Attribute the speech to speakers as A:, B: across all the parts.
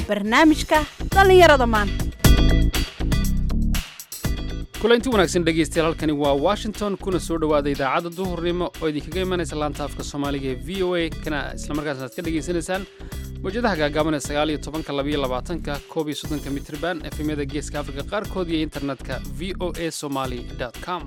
A: barnaamijka dhallinyarada maanta
B: kulanti wanaagsan dhegaystayaal halkani waa washington kuna soo dhowaada idaacadda duhurnimo oo idinkaga imanaysa laanta afka soomaaliga ee v o a kana islamarkaasna aad ka dhegaysanaysaan mawjadaha gaagaaban ee sagaal iyo tobanka labayo labaatanka koob iyo soddonka mitriban efemyada geeska afrika qaarkood iyo internetka v o a somaly com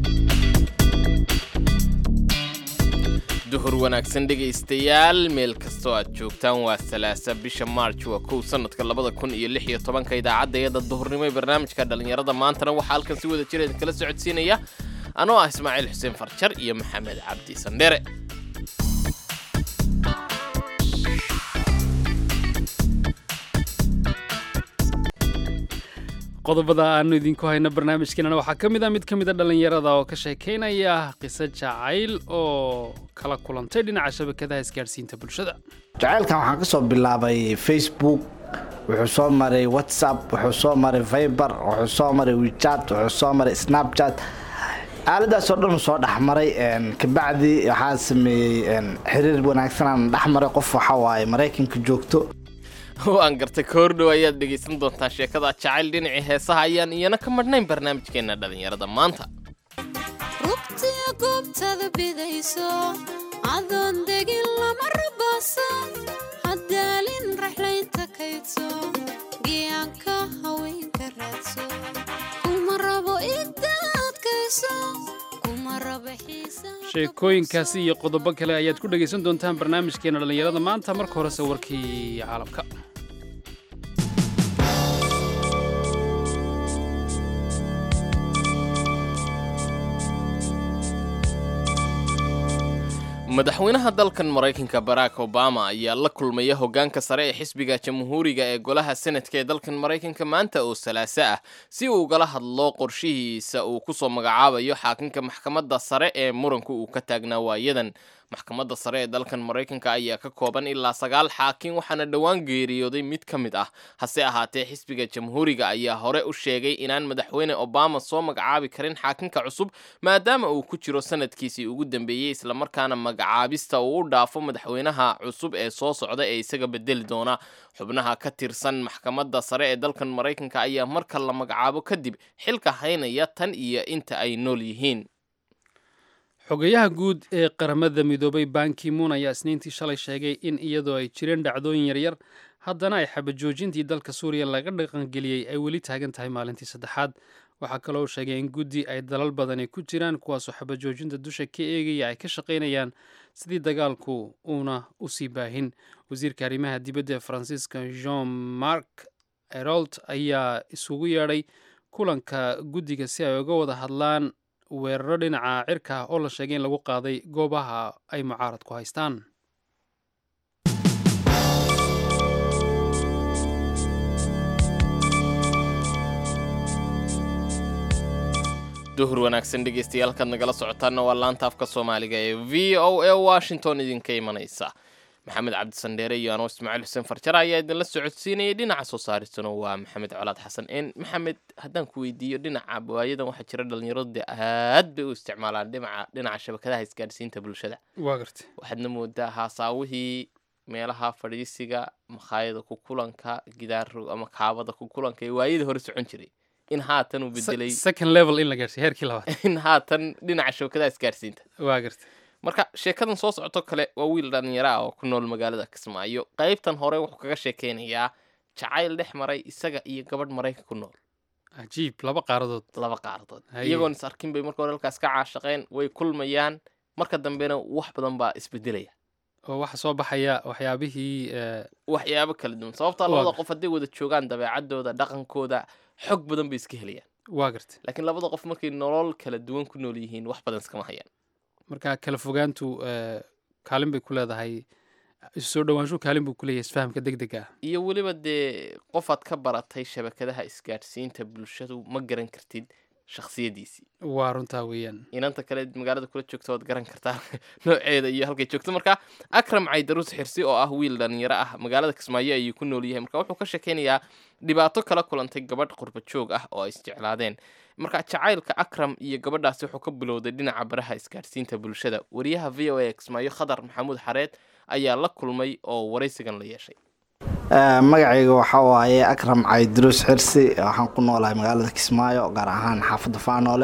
C: duhur wanaagsan dhegaystayaal meel kastoo aad joogtaan waa salaasa bisha maarj waa kow sanadka labada kun iyo lix iyo tobanka idaacadda iyada duhurnimo ee barnaamijka dhallinyarada maantana waxaa halkan si wada jira idinkala socodsiinaya anoo ah ismaaciil xuseen farjar iyo maxamed cabdi sandhere
B: qodobada aanu idinku hayno barnaamijkeenana waxaa ka mid a mid ka mid a dhallinyarada oo ka sheekaynaya qiso jacayl oo kala kulantay dhinaca shabakadaha isgaadhsiinta bulshada
D: jacaylkan waxaan ka soo bilaabay facebook wuxuu soo maray whatsapp wuxuu soo maray viber wuxuu soo maray wechat wuxuu soo maray snapchat aaladaasoo dhan soo dhexmaray kabacdi waxaa sameeyey xiriir wanaagsanaan dhexmaray qof waxawaaye maraykanka joogto
C: waan gartay koordhow ayaad dhegaysan doontaa sheekada jacayl dhinacii heesaha ayaan iyana ka madhnayn barnaamijkeenna dhallinyarada maanta
E: rugtiya goobtada bidayso adoon degin lama rabaaso haddaalin raxlaynta kaydso giyaanka haweenka raadso kuma rabo igdaadkayso kuma rabo xiisa
B: sheekooyinkaasi iyo qodobo kale ayaad ku dhegaysan doontaan barnaamijkeena dhallinyarada maanta marka horese warkii caalamka
C: madaxweynaha dalkan maraykanka barack obama ayaa la kulmaya hoggaanka sare ee xisbiga jamhuuriga ee golaha senadka ee dalkan maraykanka maanta oo salaaso ah si uu ugala hadlo qorshihiisa uu ku soo magacaabayo xaakinka maxkamadda sare ee muranku uu ka taagnaa waayadan maxkamadda sare ee dalkan maraykanka ayaa ka kooban ilaa sagaal xaakin waxaana dhowaan geeriyooday mid ka mid ah hase ahaatee xisbiga jamhuuriga ayaa hore u sheegay inaan madaxweyne obama soo magacaabi karin xaakinka cusub maadaama uu ku jiro sanadkiisii ugu dambeeyey islamarkaana magacaabista uu u dhaafo madaxweynaha cusub ee soo socda ee isaga bedeli doona xubnaha ka tirsan maxkamadda sare ee dalkan maraykanka ayaa marka la magacaabo kadib xilka haynaya tan iyo inta ay nool yihiin
B: xogeyaha guud ee qaramada midoobay bankimuun ayaa isniintii shalay sheegay in iyadoo ay jireen dhacdooyin yaryar haddana ay xabajoojintii dalka suuriya laga dhaqangeliyey ay weli taagan tahay maalintii saddexaad waxaa kaloo sheegay in guddi ay dalal badani ku jiraan kuwaasoo xabajoojinta dusha ka eegaya ay ka shaqaynayaan sidii dagaalku uuna u sii baahin wasiirka arrimaha dibadda ee faransiiska jean marc erolt ayaa isugu yeedhay kulanka guddiga si ay uga wada hadlaan weeraro dhinaca cirka ah oo la sheegay in lagu qaaday goobaha ay mucaarad ku haystaan
C: duhur wanaagsan dhegaystayaal kaad nagala socotaana waa laanta afka soomaaliga ee v o a washington idinka imanaysa maxamed cabdisandheere iyo anoo ismaaciil xuseen farjara ayaa idinla socodsiinayay dhinaca soo saaristuna waa maxamed colaad xasan n maxamed haddaan ku weydiiyo dhinaca waayadan waxaa jira dhalinyaradu dee aad bay u isticmaalaan dhinaca dhinaca shabakadaha isgaadhsiinta bulshada
B: waa gartay
C: waxaadna moodaa haasaawihii meelaha fadhiisiga makhaayada ku kulanka gidaaro ama kaabada ku kulanka ee waayadii hore socon jiray in haatan uu bedelay
B: second level in la gaarsiy heerkii labaad
C: in haatan dhinaca shabakadaha isgaadhsiinta
B: waa gartay
C: marka sheekadan soo socoto kale waa wiil dhalinyaro ah oo ku nool magaalada kismaayo qaybtan hore wuxuu kaga sheekeynayaa jacayl dhex maray isaga iyo gabadh maraykan ku nool
B: cajiib laba qaaradood
C: laba qaardood
B: Haye.
C: iyagoon is arkin bay marka hore halkaas ka caashaqeen way kulmayaan marka dambena wax badan baa isbedelaya
B: oo waxaa soo baxaya waxyaabihii eh,
C: waxyaabo kala duwan sababtaa
B: Waa
C: labada
B: gartay.
C: qof hadday wada joogaan dabeecadooda dhaqankooda xog badan bay iska helayaan
B: waa gartay
C: laakiin labada qof markay nolol kala duwan ku nool yihiin wax badan iskama hayaan
B: marka kala fogaantu eh, kaalin bay ku leedahay isu soo dhowaanshu kaalin buu ku leeyahay isfahamka deg dega ah
C: iyo weliba dee qofaad ka baratay shabakadaha isgaadhsiinta bulshadu ma garan kartid shakhsiyadiisii
B: waa runtaa weeyaan
C: inanta kale magaalada kula joogta waad garan kartaa nooceeda iyo halkay joogto marka akram caydarus xirsi oo ah wiil dhalinyaro ah magaalada kismaayo ayuu ku nool yahay marka wuxuu ka sheekeynayaa dhibaato kala kulantay gabadh qurba joog ah oo ay isjeclaadeen marka jacaylka akram iyo gabadhaasi wuxuu ka bilowday dhinaca baraha isgaadhsiinta bulshada wariyaha v o a kismaayo khadar maxamuud xareed ayaa la kulmay oo waraysigan la yeeshay
D: magacayga waxaa waaye akram caydiruus xirsi waxaan ku noolahay magaalada kismaayo gaar ahaan xaafadda faanoole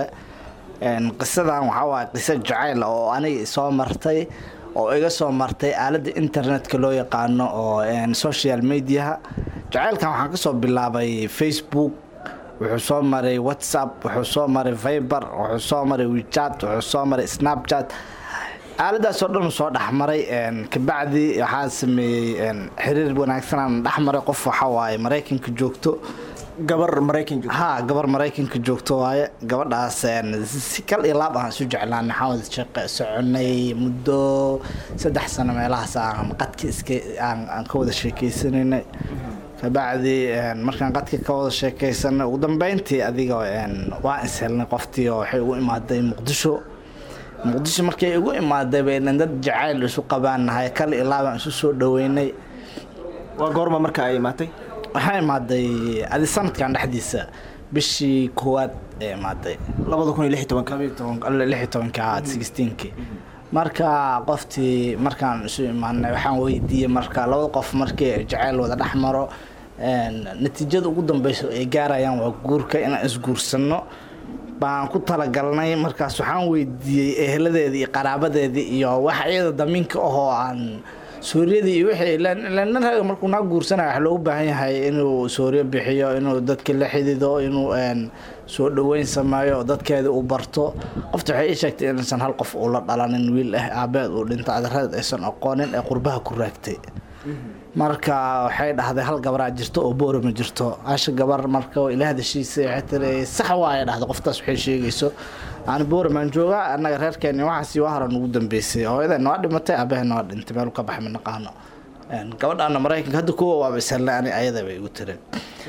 D: qisadan waxaa waaye qiso jacayl oo aniga soo martay oo iga soo martay aaladda internetka loo yaqaano oo social mediaha jacaylkan waxaan kasoo bilaabay facebook wuxuu soo maray whatsapp wuxuu soo maray viber wuxuu soo maray wechat wuxuu soo maray snapchat aaladaasoo dhan soo dhexmaray kabacdi waxaa sameeyey xiriir wanaagsanaan dhexmaray qof waxaa waaye maraykanka joogto
F: gabar maraykan joogto
D: ha gabar maraykanka joogto waaye gabadhaas si kal iyo laab aan isu jeclaan waxaan wada shaqe soconay muddo saddex sano meelahaas aan qadka iska aan ka wada sheekeysanaynay kabacdi markaan qadka ka wada sheekeysanay ugu dambeyntii adiga waa ishelnay qoftii oo waxay ugu imaaday muqdisho muqdisho markay igu imaaday baynan dad jacayl isu qabaanahay kal iyo laab aan isu soo dhaweynay
F: waa goorma marka ay imaatay
D: waxaa imaaday adi sanadkan dhexdiisa bishii koowaad ee imaaday
F: labada kun iyo lix iyo tobanka
D: lix iyo tobanka sixteenki marka qoftii markaan isu imaanay waxaan weydiiyey marka labada qof markii jacayl wada dhex maro natiijada ugu dambeyso ay gaarayaan waa guurka inaan isguursano baan ku talagalnay markaas waxaan weydiiyey eheladeedii iyo qaraabadeedii iyo wax iyada damiinka ahoo aan suuriyadii iyo wixii nin raga markuu naa guursanaya waxaa loogu baahan yahay inuu suuriyo bixiyo inuu dadka la xidido inuu soo dhaweyn sameeyo dadkeeda uu barto qofta waxay ii sheegtay inaysan hal qof uu la dhalanin wiil ah aabeed uu dhinto adeeradeed aysan aqoonin ee qurbaha ku raagtay marka waxay dhahday hal gabaraa jirto oo boora ma jirto hasha gabar marka ila hadashiisa waxay tiri sax waaya dhahday qoftaas waxay sheegayso aan boora maan joogaa annaga reerkeeni waxaasi waa horan ugu dambeysay hooyadeena waa dhimatay aabaheena waa dhintay meel ka baxay ma naqaano gabadhaana maraykanka hadda kuwa waaba ishelnay ani ayada bay igu tiri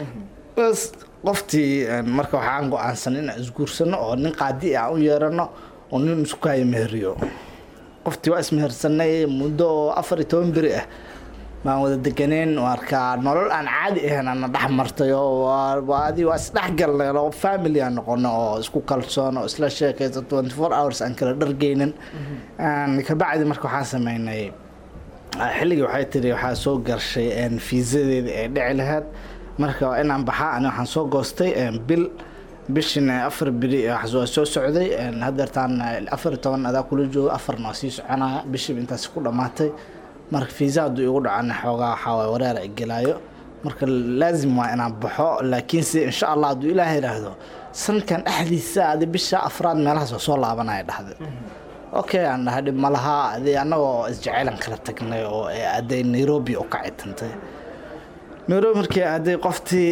D: bas qoftii marka waxaan go-aansan inaan isguursano oo nin qaadi aan u yeerano oo nin isku kaayo meheriyo qoftii waa ismehersanay muddo oo afar iyo toban beri ah baan wada deganeen marka nolol aan caadi ahayn ana dhex martay oo adi waa isdhexgalnay oo family aan noqono oo isku kalsoon oo isla sheekaysa twenty four hours aan kala dhargeynin kabacdi marka waxaan sameynay xilligii waxay tiri waxaa soo garshay fiisadeedii ay dhici lahayd marka inaan baxaa ani waxaan soo goostay bil bishin afar beri waa soo socday hadeertaan afar iyo toban adaa kula joogo afarna waa sii soconaya bishiiba intaasi ku dhammaatay marka fiisa hadduu igu dhacana xoogaa waxaa waay wareera igelaayo marka laazim waa inaan baxo laakiinse insha allah hadduu ilaah yidhaahdo sanadkan dhexdiisa adi bisha afraad meelahaas waa soo laabanaya dhahday okay aan dhahay dhib ma lahaa adi annagoo isjacaylan kala tagnay oo aaday nairobi oo ka citantay nairobi markii aaday qoftii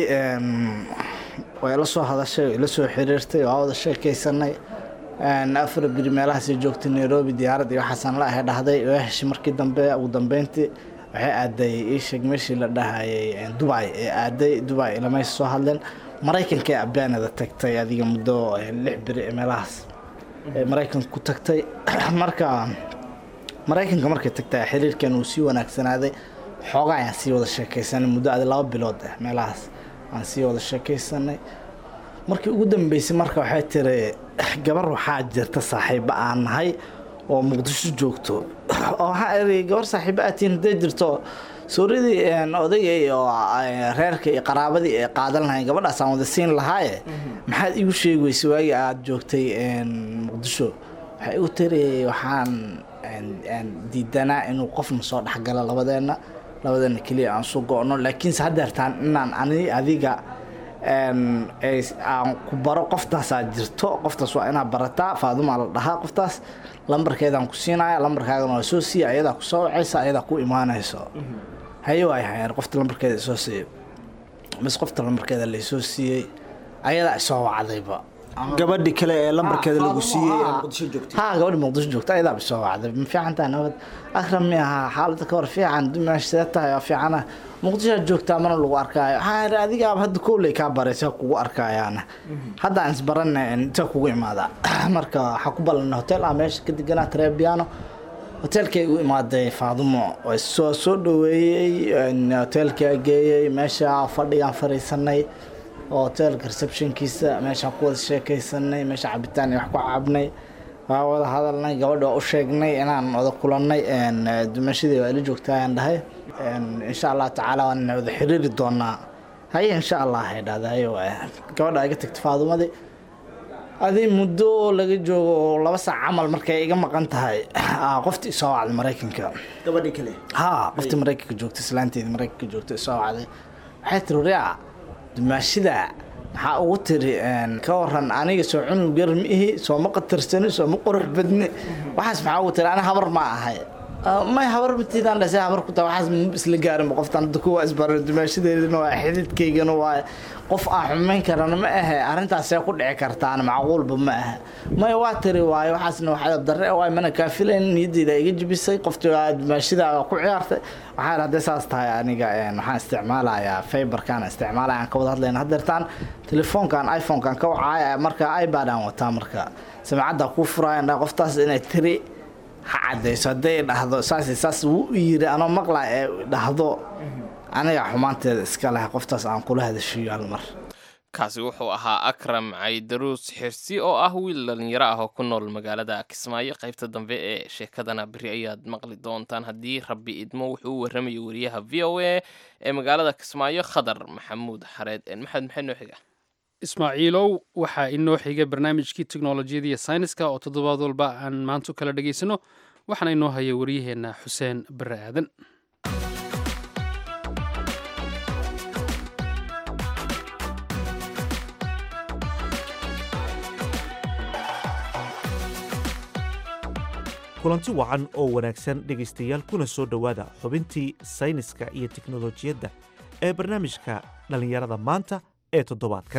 D: way ila soo hadashay ila soo xiriirtay waa wada sheekaysanay afar biri meelahaasay joogtay nairobi diyaarad iyo waxaasaan la ahay dhahday waa heshay markii dambe ugu dambeyntii waxay aaday iisheeg meeshii la dhahayay dubai ee aaday dubai ilamaysa soo hadleen maraykanka ee abaanada tagtay adiga muddo lix biri ee meelahaas ee maraykanka ku tagtay marka maraykanka markay tagtay xiriirkan uu sii wanaagsanaaday xoogaa ayaan sii wada sheekaysanay muddo adi laba bilood ah meelahaas aan sii wada sheekaysanay markii ugu dambeysay marka waxay tiri gabar waxaa jirta saaxiibo aan nahay oo muqdisho joogto oo waxaa iri gabar saaxiibo aatiin hadday jirto suuradii odayga iyo reerka iyo qaraabadii ay qaadan lahayn gabadhaas aan wada siin lahaaye maxaad igu sheegi weysay waagii aada joogtay muqdisho waxay igu tiri waxaan diidanaa inuu qofna soo dhexgalo labadeena labadeena keliya aan soo go-no laakiinse haddeertaan inaan ani adiga aan ku baro qoftaasaa jirto qoftaas waa inaad barataa faadumaa la dhahaa qoftaas lambarkeedaan ku siinaya lambarkaagana waa soo siiya ayadaa ku soo wacaysa ayadaa ku imaanayso haye waay hayeen qofta lambarkeeda isoo siiyey bas qofta lambarkeeda laysoo siiyey ayadaa isoo wacdayba
F: gabadhi kale ee lambarkeeda lagu siiyey ee muqdisho joogtay
D: ha gabadhi muqdisho joogta ayadaa isoo wacday ma fiican tahay nabad akram mi ahaa xaaladda ka hor fiican dumash sidee tahay waa fiicana muqdishoad joogtaa mana lagu arkaayo waxaa adigaaba hadda kowley kaa baray see kugu arkayaana hadda aan isbarana intee kugu imaada marka waxaa ku ballanay hotel ah meesha ka deganaa trebiano hoteelkay igu imaaday faadumo soo soo dhaweeyey hoteelkaa geeyey meesha fadhigaan fariisanay oo hoteelka receptionkiisa meeshaan ku wada sheekaysanay meesha cabitaan iyo wax ku cabnay waa wada hadalnay gabadha waa u sheegnay inaan wada kulannay dumashadii waa ila joogtaa aan dhahay een, insha allah tacaala waan wada xiriiri doonaa haye insha allah ay dhahda haye waay gabadha iga tagta faadumadii adii muddo laga joogo oo laba saac camal markay iga maqan tahay aa, qoftii soo wacday maraykanka
F: gabadhii kale
D: haa qoftii maraykanka joogta islaanteedii maraykanka joogta soo wacday waxay tiri riyaa dumaashida maxaa ugu tiri een, ka waran aniga soo cunug yar ma ihi soo ma qatarsani soo ma qurux badni waxaas maxaa ugu tiri ani habar ma ahay "Ah, may habar matiidaan dhasay habar ku tahay waxaas ma isla gaarin qoftan hadda kuwa isbaray dumaashadeedina waa xididkaygana waa qof aan xumayn karana ma ahe arrintaasee ku dhici kartaan macquulba ma aha may waa tiri waayo waxaasna waxaa darre waay mana kaa filayn niyadeyda iga jibisay qoftii waa dumaashida ku ciyaartay waxaa hadday saas tahay aniga een, waxaan isticmaalayaa fiberkan isticmaalaya aan ka wada hadlayna haddeertaan telefoonkan iphone-kan ka wacaya marka ipad aan wataa marka samacadda kuu furaayan dhaa qoftaas inay tiri ha cadayso hadday dhahdo saas iyo saas wuu u yiri anoo maqla ee dhahdo aniga xumaanteeda iska leh qoftaas aan kula hadashiyo hal mar
C: kaasi wuxuu ahaa akram caydaruus xirsi oo ah wiil dhalinyaro ah oo ku nool magaalada kismaayo qaybta dambe ee sheekadana beri ayaad maqli doontaan haddii rabbi idmo wuxuu u warramayay wariyaha v o a ee magaalada kismaayo khadar maxamuud xareed maxamed maxay noo xiga
B: ismaaciilow waxaa inoo xigay barnaamijkii teknolojiyada iyo sayniska oo toddobaad walba aan maanta u kala dhegaysano waxaana inoo haya wariyaheenna xuseen bare aadan
G: kulanti wacan oo wanaagsan dhegaystayaal kuna soo dhowaada xubintii sayniska iyo teknolojiyadda ee barnaamijka dhallinyarada maanta ee toddobaadkan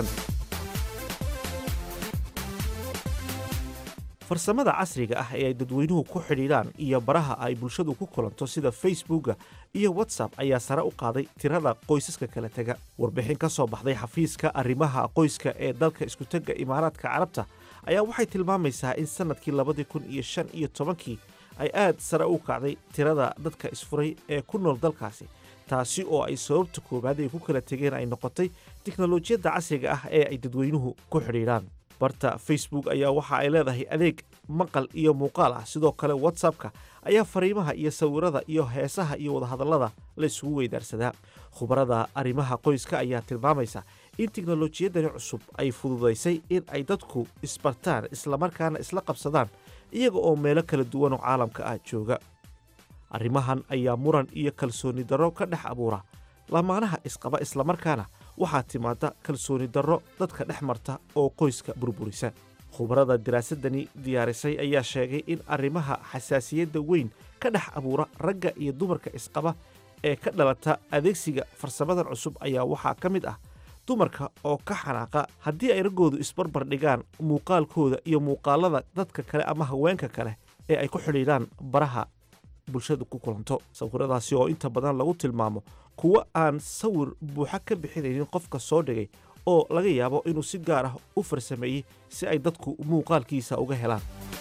G: farsamada casriga ah ee ay dadweynuhu ku xidhiidhaan iyo baraha ay bulshadu ku kulanto sida facebooka iyo whatsapp ayaa sare u qaaday tirada qoysaska kala tega warbixin ka soo baxday xafiiska arrimaha qoyska ee dalka iskutegga imaaraadka carabta ayaa waxay tilmaamaysaa in sannadkii labadii kun iyo shan iyo tobankii ay aad sare u kacday tirada dadka isfuray ee ku nool dalkaasi taasi oo ay sababta koowaad ay ku kala tegeen ay noqotay tiknolojiyadda casriga ah ee ay dadweynuhu ku xidhiidhaan barta facebook ayaa waxa ay leedahay adeeg maqal iyo muuqaal ah sidoo kale whatsappka ayaa fariimaha iyo sawirada iyo heesaha iyo wadahadallada la isugu weydaarsadaa khubarada arrimaha qoyska ayaa tilmaamaysa in tiknolojiyadani cusub ay fududaysay in ay dadku isbartaan islamarkaana isla qabsadaan iyaga oo meelo kala duwan oo caalamka ah jooga arrimahan ayaa muran iyo kalsooni darro ka dhex abuura lamaanaha isqaba islamarkaana waxaa timaada kalsooni darro dadka dhex marta oo qoyska burburisa khubarada diraasadani diyaarisay ayaa sheegay in arrimaha xasaasiyadda weyn ka dhex abuura ragga iyo dumarka isqaba ee ka dhalata adeegsiga farsamadan cusub ayaa waxaa ka mid ah dumarka oo ka xanaaqa haddii ay raggoodu isbarbar dhigaan muuqaalkooda iyo muuqaalada dadka kale ama haweenka kale ee ay ku xidhiidhaan baraha bulshadu ku kulanto sawiradaasi oo inta badan lagu tilmaamo kuwo aan sawir buuxa ka bixinaynin qofka soo dhigay oo laga yaabo inuu si gaar ah u farsameeyey si ay dadku muuqaalkiisa uga helaan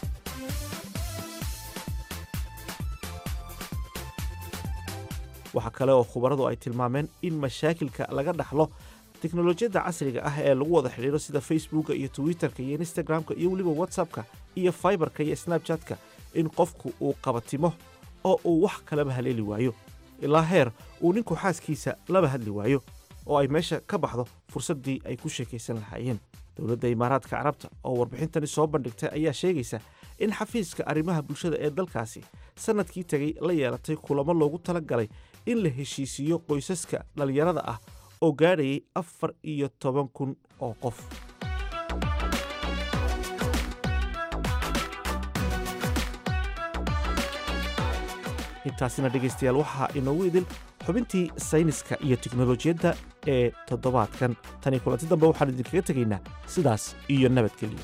G: waxaa kale oo khubaradu ay tilmaameen in mashaakilka laga dhaxlo teknolojiyadda casriga ah ee lagu wada xidhiidho sida facebooka iyo twitterka iyo instagramka iyo weliba whatsappka iyo fiberka iyo snabchatka in qofku uu qabatimo oo uu wax kalaba haleeli waayo ilaa heer uu ninku xaaskiisa laba hadli waayo oo ay meesha ka baxdo fursaddii ay ku sheekaysan lahaayeen dowladda imaaraadka carabta oo warbixintani soo bandhigtay ayaa sheegaysa in xafiiska arrimaha bulshada ee dalkaasi sannadkii tegay la yeelatay kulamo loogu tala galay in la heshiisiiyo qoysaska dhallinyarada ah oo gaadhayay afar iyo toban kun oo qof intaasina dhegaystayaal waxaa inoogu idil xubintii sayniska iyo teknolojiyadda ee toddobaadkan tanii kulanti dambe waxaan idinkaga tegaynaa sidaas iyo nabadgelyo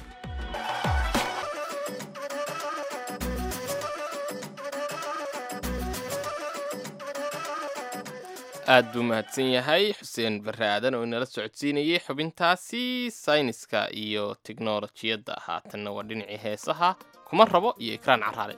C: aad buu mahadsan yahay xuseen barre aadan oo inala socodsiinayay xubintaasi sayniska iyo teknolojiyadda haatanna waa dhinacii heesaha kuma rabo iyo ikraan caraale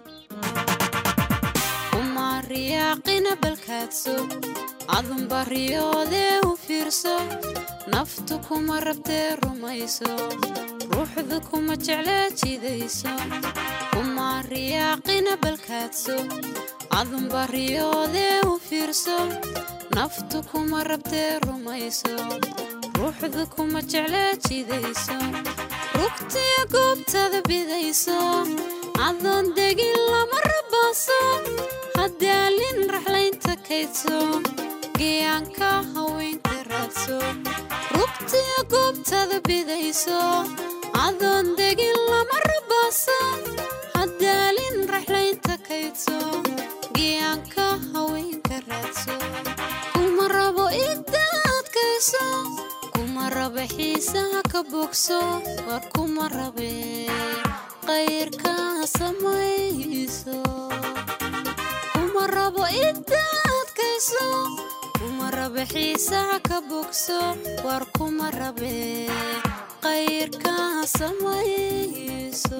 E: uma riyaaqina balkaadso adunba riyoodee u fiirso naftu kuma rabtee rumayso ruuxdu kuma jeclee jidayso uma kamaan riyaaqina balkaadso adunba riyoodee u fiirso naftu kuma rabtee rumayso ruuxdu kuma jeclee jidayso rugtiya goobtada bidayso adoon degin lama rabaaso haddaalin raxlaynta kaydso geeyaanka haweenka raadso rugtiya goobtada bidayso adoon degin lama rabaaso haddaalin raxlaynta kaydso geeyaanka haweenka raadso kuma rabo idda adkayso kuma raba xiisaha ka bogso war kuma rabe qayrka samayso kuma rabo idda adkayso kuma raba xiisaha ka bogso war kuma rabe qayrka samayso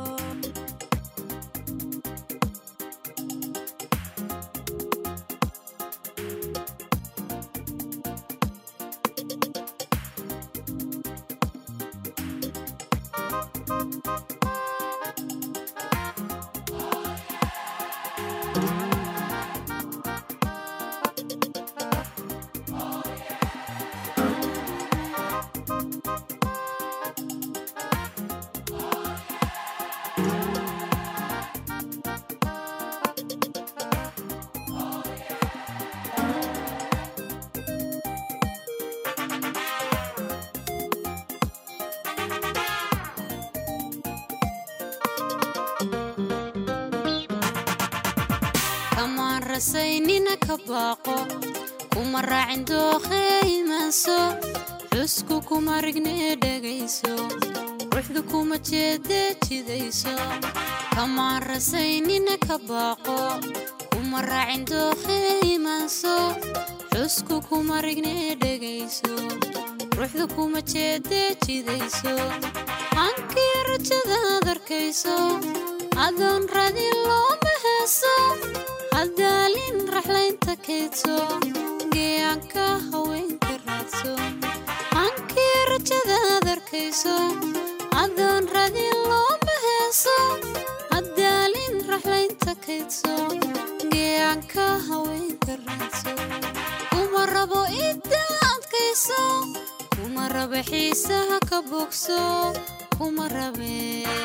E: kamaan rasaynina ka baaqo kuma raacin dookhee imaanso xusku kuma rignee dhegayso ruuxdu kuma jeedee jidayso kamaan rasaynina ka baaqo kuma raacin dookhee imaanso xusku kuma rignee dhegayso ruuxdu kuma jeedee jidayso hankii rajadaad arkayso adoon radin looma heeso haddaalin raxlaynta kaydso geeyaanka haweenka raadso hankii rajadaad arkayso adoon radin looma heeso haddaalin raxlaynta kaydso geeyaanka haweenka raadso kuma rabo idda adkayso kuma raba xiisaha ka bogso kuma rabe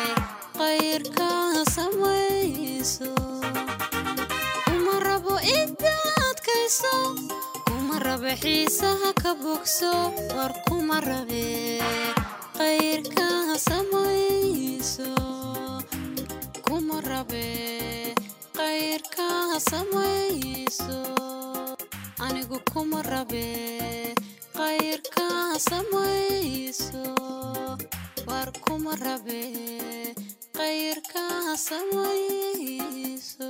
E: qayrka samayso kuma rabo idda adkayso kuma raba xiisaha ka bogso war kuma rabe qayrka samayso kuma rabe qayrka samayso anigu kuma rabe qayrka samayso war kuma rabe qayrka samayso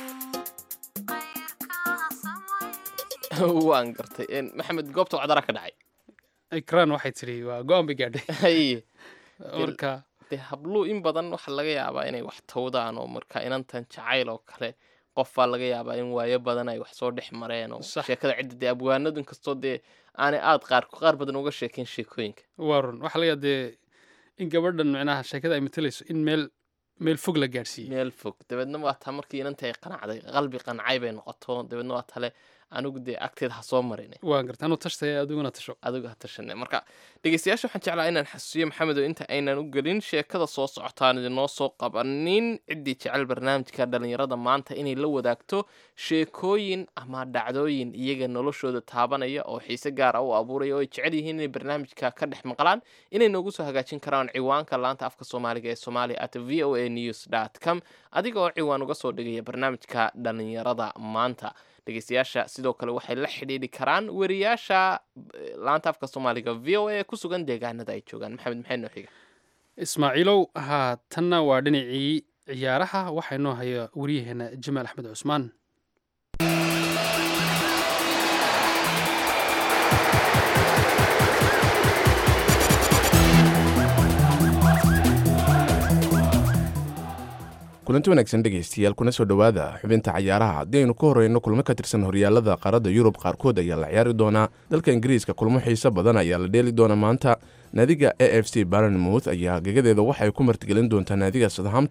C: waan gartay Een, maxamed goobta wacdara ka dhacay
B: ikraan waxay tidhi waa go-aan bay gaadhay
C: haye
B: marka
C: dee habluu in badan waxaa laga yaabaa inay wax tawdaan oo marka inantan jacayl oo kale qofbaa laga yaabaa in waayo badan ay wax soo dhex mareen oo
B: Sax.
C: sheekada cidda dee abwaanadu inkastoo dee aanay aad qaar qaar badan uga sheekeyn sheekooyinka
B: waa run waxaa laga dee in gabadhan micnaha sheekada ay matalayso in meel meel fog la gaadhsiiyey
C: meel fog dabeedna waa taa markii inantii ay qanacday qalbi qancay bay noqoto dabeedna waa tale anigu dee agteeda ha soo marin
B: waan garta anuu tashtaya adiguna tasho
C: adigu ha tashane marka dhegeystayaasha waxaan jeclaa inaan xasuusiyo maxamed oo inta aynan u gelin sheekada soo socotaan idinoo soo qabanin ciddii jecel barnaamijka dhalinyarada maanta inay la wadaagto sheekooyin ama dhacdooyin iyaga noloshooda taabanaya oo xiise gaar ah u abuuraya oo ay jecel yihiin inay barnaamijka ka dhex maqlaan inay noogu soo hagaajin karaan ciwaanka laanta afka soomaaliga ee somalia at v o a news dot com adiga oo ciwaan uga soo dhigaya barnaamijka dhalinyarada maanta dhegeystayaasha sidoo kale waxay la xidhiidhi karaan weriyaasha eh, laanta afka soomaaliga v o a ku sugan deegaanada ay joogaan maxamed maxay noo xiga
B: ismaaciilow haa tanna waa dhinacii ciyaaraha waxaa inoo haya wariyaheena jamaal axmed cusmaan
H: kulanti wanaagsan dhegaystayaal kuna soo dhowaada xubinta cayaaraha haddii aynu ka horeyno kulmo ka tirsan horyaalada qaaradda yurub qaarkood ayaa la ciyaari doonaa dalka ingiriiska kulmo xiiso badan ayaa la dheeli doona maanta naadiga a f c barnmouth ayaa gegadeeda waxay ku martigelin doontaa naadiga southampton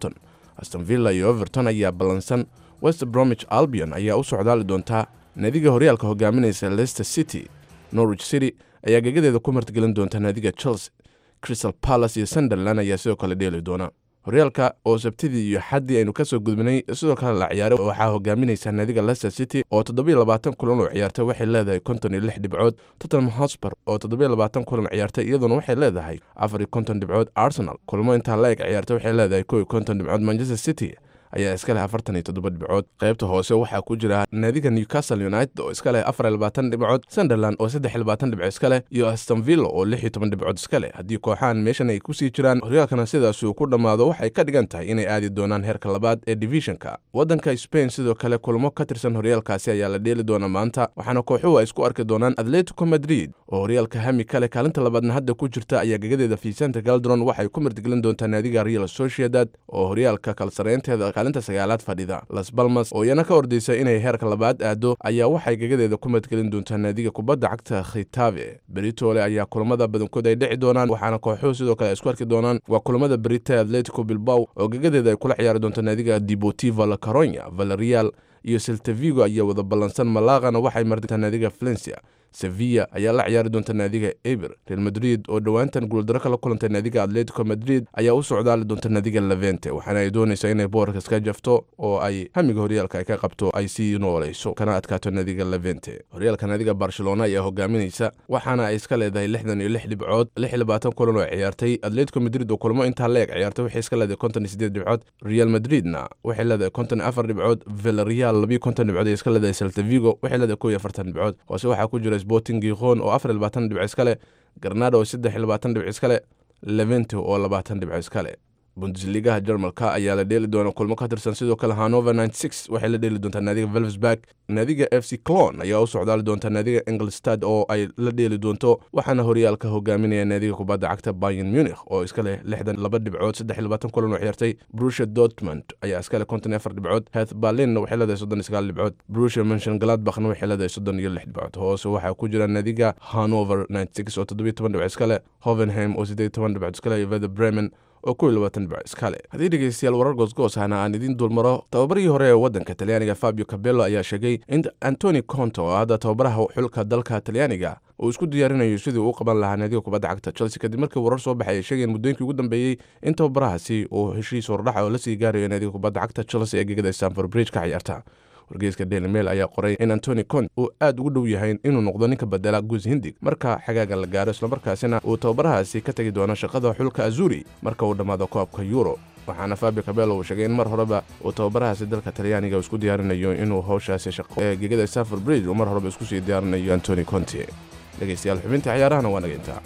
H: aston villa iyo everton ayaa ballansan west bromwich albion ayaa u socdaali doontaa naadiga horyaalka hogaaminaysa leicester city norwich city ayaa gegadeeda ku martigelin doonta naadiga chelsea crystal palace iyo sunderland ayaa sidoo kale dheeli doona horyaalka oo sabtidii iyo xaddii aynu ka soo gudbinay sidoo kale la ciyaaray waxaa hogaaminaysa naadiga leicester city oo toddobiyo labaatan kulan oo ciyaartay waxay leedahay konton iyo lix dhibcood tottenham hotspur oo toddobiyo labaatan kulan ciyaartay iyaduna waxay leedahay afar iyo konton dhibcood arsenal kulmo intaa la eg ciyaartay waxay leedahay kow iyo konton dhibcood manchester city ayaa iska leh afartan iyo toddoba dhibcood qaybta hoose waxaa ku jira naadiga newcastle united oo iska leh afar iyo labaatan dhibcood sunderland oo saddex iyo labaatan dhibco iska leh iyo aston villa oo lix iyo toban dhibcood iska leh haddii kooxahan meeshan ay kusii jiraan horyaalkana sidaas uu ku dhammaado waxay ka dhigan tahay inay aadi doonaan heerka labaad ee divisionka waddanka spain sidoo kale kulmo ka tirsan horyaalkaasi ayaa la dheeli doona maanta waxaana kooxuhu ay isku arki doonaan atletico madrid oo horyaalka hami kale kaalinta labaadna hadda ku jirta ayaa gegadeeda vicente galdron waxay ku martigelin doontaa naadiga real sociedad oo horyaalka kalsareynteeda kaalinta sagaalaad fadhida las balmas oo iyana ka ordaysa inay heerka labaad aado ayaa waxay gegadeeda ku martigelin doontaa naadiga kubadda cagta khitave beritole ayaa kulamada badankood ay dhici doonaan waxaana kooxuhu sidoo kale ay isku arki doonaan waa kulamada berita atletico bilbaw oo gegadeeda ay kula ciyaari doonta naadiga deportiva la caronya valerial iyo seltavigo ayaa wada ballansan malaqana waxay martaa naadiga valencia sevilla ayaa la ciyaari doonta naadiga eber real madrid oo dhowaantan guuldaro kala kulantay naadiga atletico madrid ayaa u socdaali doonta naadiga levente waxaana ay doonaysaa inay boorkas ka jafto oo ay hamiga horyaalka ay ka qabto ay sii noolayso kana adkaato naadiga levente horyaalka naadiga barcelona ayaa hogaaminaysa waxaana ay iska leedahay lixdan iyo lix dhibcood lix iyo labaatan kulan oo ciyaartay atletico madrid oo kulmo intaa la eg ciyaartay waxay iska leedahay konton iyo sideed dhibcood real madridna waxay leedahay konton iyo afar dhibcood villarreal labiyo konton dhibcood ay iska leedahay seltavigo waxay leedahay kow iyo afartan dhibcood hoose waxaa ku jira sporting gikhon oo afar iyo labaatan dhibco iska leh garnado oo saddex iyo labaatan dhibco iska leh levente oo labaatan dhibco iska leh bundesligaha jarmalka ayaa la dheeli doona kulmo ka tirsan sidoo kale hanover waxay la dheeli doontaa naadiga velvesburg naadiga f c clon ayaa u socdaali doonta naadiga engelstad oo ay la dheeli doonto waxaana horyaalka hogaaminaya naadiga kubadda cagta bayan munich oo iska leh lixdan laba dhibcood saddex iyo labaatan kulan oo ciyaartay brusha dortmund ayaa iska leh konton iyo afar dhibcood heth berlinna waxay leedahay soddon iyo sagaal dhibcood brusha mention gladbachna waxay leedahay soddon iyo lix dhibcood hoose waxaa ku jira naadiga hanover oo toddobiyo toban dhibco iska leh hovenheim oo siddeed iyo toban dhibcood iska leh iyo vether bremen oo kow iyo labaatan dhibco iska leh haddii dhegeystayaal warar goosgoos ahna aan idiin dulmaro tababarihii hore ee waddanka talyaaniga fabio cabello ayaa sheegay in antoni conto oo hadda tababaraha xulka dalka talyaaniga uu isku diyaarinayo sidii uu qaban lahaa naadiga kubadda cagta chelsea kadib markii warar soo baxay ay sheegeen muddooyinkii ugu dambeeyey in tababarahaasi uu heshiis hordhaxa oo la sii gaarayo naadiga kubadda cagta chelsea ee gegada stanford bridge ka ciyaarta wargeyska daily mail ayaa qoray in antoni cont uu aad ugu dhow yahay inuu noqdo ninka bedela guus hindig marka xagaaga la gaaro islamarkaasina uu tababarahaasi ka tegi doono shaqada xulka azuri marka uu dhammaado koobka euro waxaana fabio cabello uu sheegay in mar horeba uu tababarahaasi dalka talyaaniga isku diyaarinayo inuu howshaasi shaqo ee gegada stanford bridge uu mar horeba isku sii diyaarinayo antoni conti dhegeystayaal xubinta ciyaarahana waa naga intaa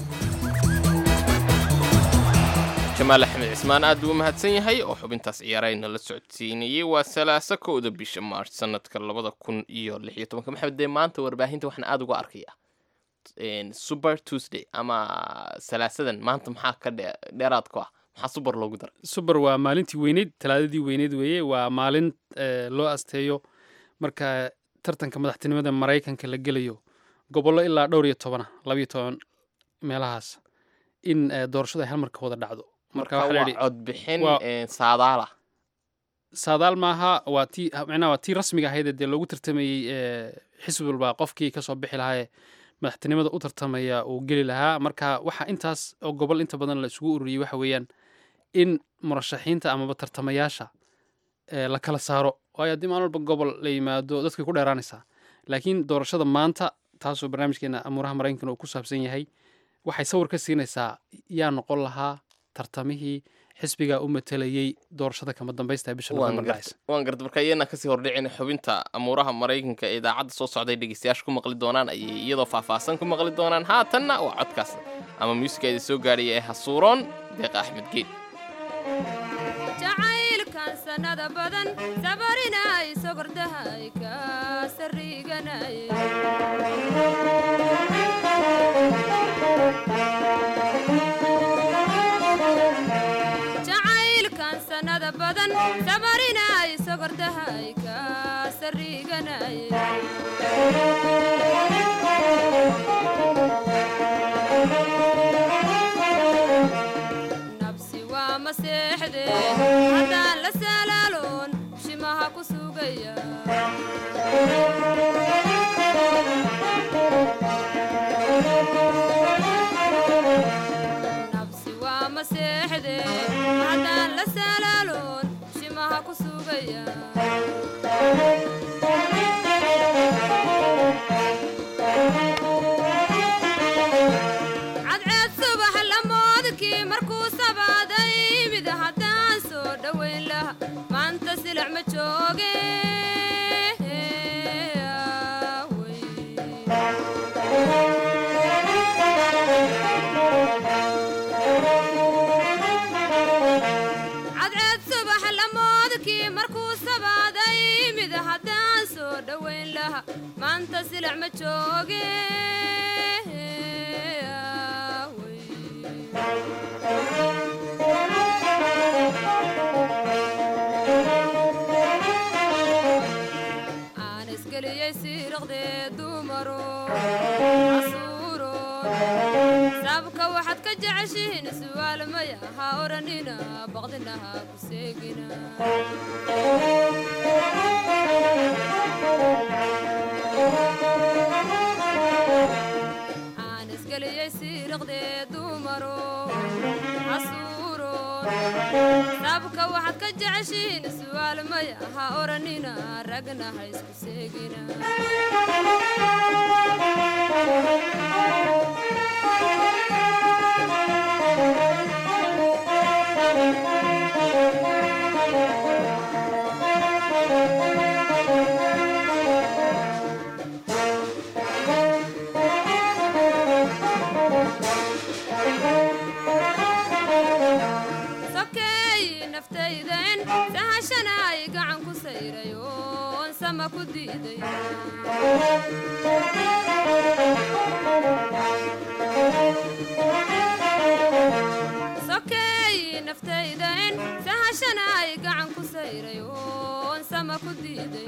C: jamaal axmed cismaan aad buu mahadsan yahay oo xubintaas ciyaarayna la socodsiinayey waa salaaso kowda bisha maarch sanadka labada kun iyo lix iyo tobanka maxamed dee maanta warbaahinta waxaan aada uga arkaya super tuesday ama salaasadan maanta maxaa ka dhe dheeraad ku ah maxaa subar loogu daray
B: subar waa maalintii weyneyd talaadadii weyneyd weeye waa maalin loo asteeyo marka tartanka madaxtinimada maraykanka la gelayo gobollo ilaa dhowr iyo tobana labayo toban meelahaas in doorashadu ay hal marka wada dhacdo
C: marka waa codbixin saadaala
B: saadaal maaha waa tii micnaha waa tii rasmiga ahayd dee loogu tartamayey xisbi walba qofkii kasoo bixi lahaayee madaxtinimada u tartamaya uu geli lahaa marka waxa intaas oo gobol inta badan la isugu ururiyey waxa weeyaan in murashaxiinta amaba tartamayaasha la kala saaro waayo haddii maalin walba gobol la yimaado dadkay ku dheeraanaysaa laakiin doorashada maanta taasoo barnaamijkeena amuuraha maraykankana uu ku saabsan yahay waxay sawir ka siinaysaa yaa noqon lahaa tartamihii xisbigaa u matelayey doorashada kama dambaysta bisha november dhacaysa
C: waan garta marka iyana kasii hordhicina xubinta amuuraha maraykanka ee idaacadda soo socday dhegeystayaasha ku maqli doonaan ayay iyadoo faahfaahsan ku maqli doonaan haatanna waa codkaas ama muusigeeda soo gaadhaya ee hasuuroon deeqa axmed geed
I: jacaylkan sanada badan sabarinay sogordahay ka sariganay jacaylkan sanada badan sabarinay sogordahay ka sariganay nabsi waa maseex seexde haddaan la salaaloon shimaha ku sugaya nabsi waa ma seexde haddaan la salaaloon shimaha ku sugaya cadceed subax lamoodkii markuu sabaaday mid haddaan soo dhowayn laha maanta silac ma jooge cadceed subax lamoodkii markuu sabaaday mid haddaan soo dhowayn laha maanta silac ma jooge aan isgeliyey siiraqdee dumaro casuuro sabka waxaad ka jeceshihiin su'aal maya ha odhanina baqdina ha ku seegina aan isgeliyey siiraqdee dumaro casuuro sabka waxaad ka jeceshihiin su'aal maya ha odhanina ragna ha isku seegina sokeey naftaydan sahashana ay gacan ku sayray oon sama ku diiday sokeey naftaydan sahashana ay gacan ku sayray oon sama ku diiday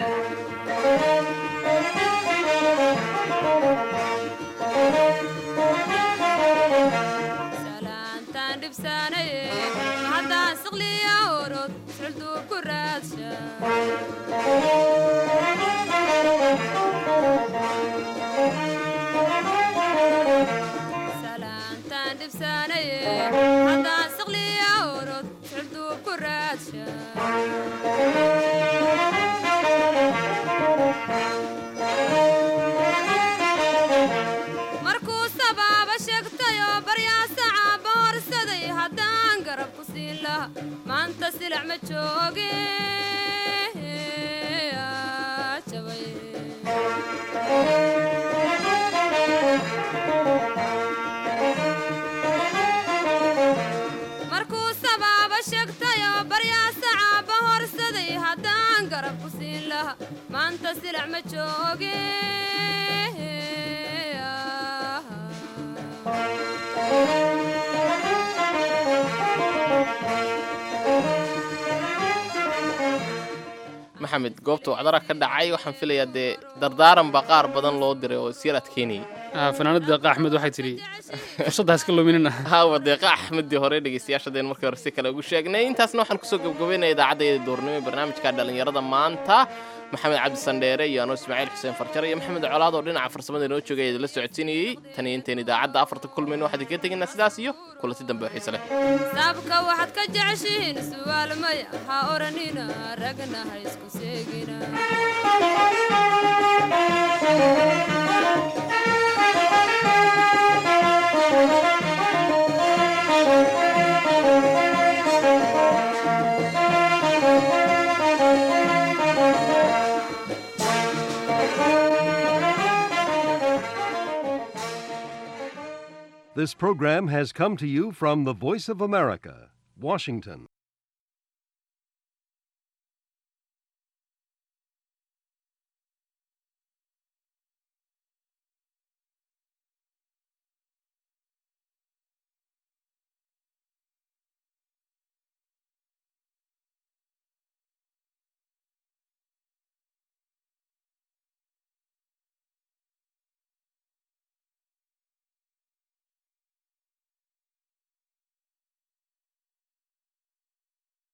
I: salaantaan dhibsaanaye haddaan siqliya orod sulduu ku raadsha salaantaan dhibsaanaye haddaan siqliya orod sulduu ku raadsha markuu sabaaba sheegtayoo baryaasacaba horsaday haddaan garab ku siin laha maanta silac ma jooge aa, jabay. markuu sabaaba sheegtayoo baryaasacaba horsaday haddaan garab ku siin laha maanta silac ma jooge
C: maxamed goobta wacdara ka dhacay waxaan filayaa dee dardaaran baa qaar badan loo diray oo isyar adkeynayay
B: Ah, fanaanada deeqa axmed waxay tidhi fursaddaas ka luminina
C: hawa deeqa axmedii hore dhegeystayaashadeen markii hore si kale ugu sheegnay intaasna waxaan kusoo gebgabaynaya idaacadda duurnimo ee barnaamijka dhallinyarada maanta maxamed cabdi sandheere iyo anuu ismaaciil xuseen farjar iyo maxamed colaad oo dhinaca farsamada inoo joogay idinla socodsiinayey tan iyo intayn idaacadda afarta kulmayno waxaan idinkaga tegaynaa sidaas iyo kulanti dambe oo xiise leh
I: saabka waxaad ka jeceshihiin su'aal maya ha odhanina ragna ha isku seegina
J: This program has come to you from the Voice of America, Washington.